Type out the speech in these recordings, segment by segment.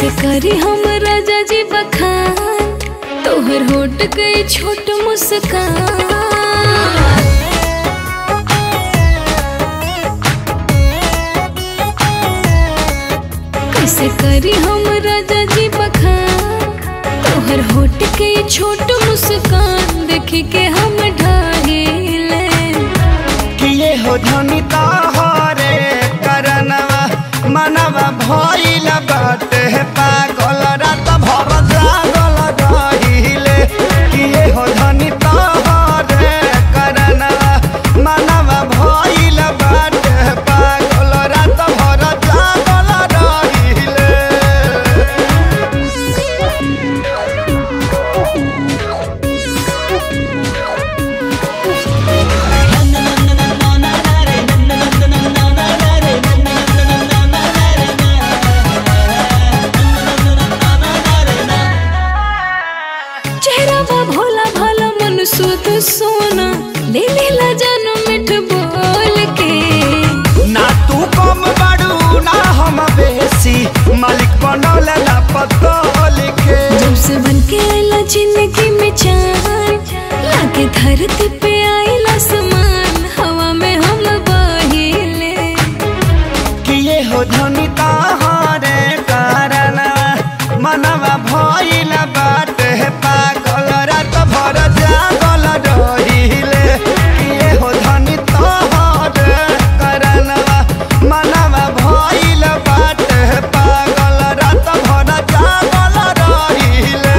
कैसे करी हम राजा जी बखान तोहर होट गई छोट मुस्कान कैसे करी हम राजा जी बखान तोहर होट के छोट मुस्कान देख के हम ढागिले किए हो धनी तोहरे करनवा मनवा भइल बाटे पागल रात भर जागल रहिले किए हो धनी तोहरे करनवा मनवा भइल बाटे पागल रात भर जागल रहिले चेहरा बा भोला भाला मन सुध सोना ले लेला जानो मिठ बोल के ना तू कम बाड़ू ना हम बेसी मालिक बनल ना पतो लिखे जब से बन के आइला जिंदगी में चान लागे धरती पे आइला समान हवा में हम बहिले किए हो धनी तहरे कारण मनवा भइल बाटे पागल रात भर जागल रहिले किए हो धनी तहरे कारण मनवा भइल बाटे पागल रात भर जागल रहिले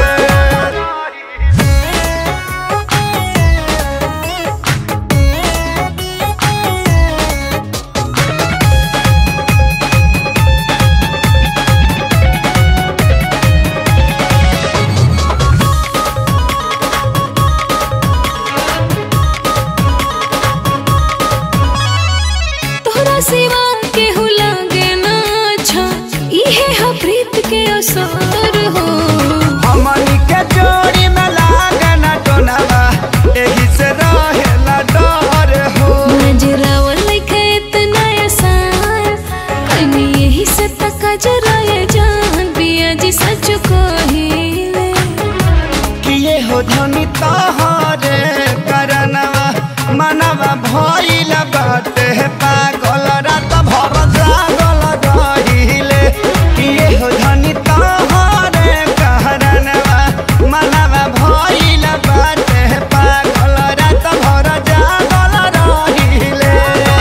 तोहरा सिवा के हो लागे ना अच्छा इहे हा प्रीत के असर हो हमनी के जोड़ी में लागना टोनवा एही से रहेला डर हो नजरावा लइका इतना आसान कहीं यही से तका जरा ये जान बिया जी सच कहिले किए हो धनी तहरे करनवा मनवा भइल बाटे पागल रात भर जागल रहिले किए हो धनी तहरे करनवा मनवा भइल बाटे पागल रात भर जागल रहिले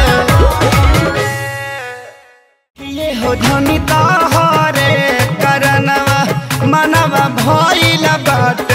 किए हो धनी तहरे करनवा मनवा भइल बाटे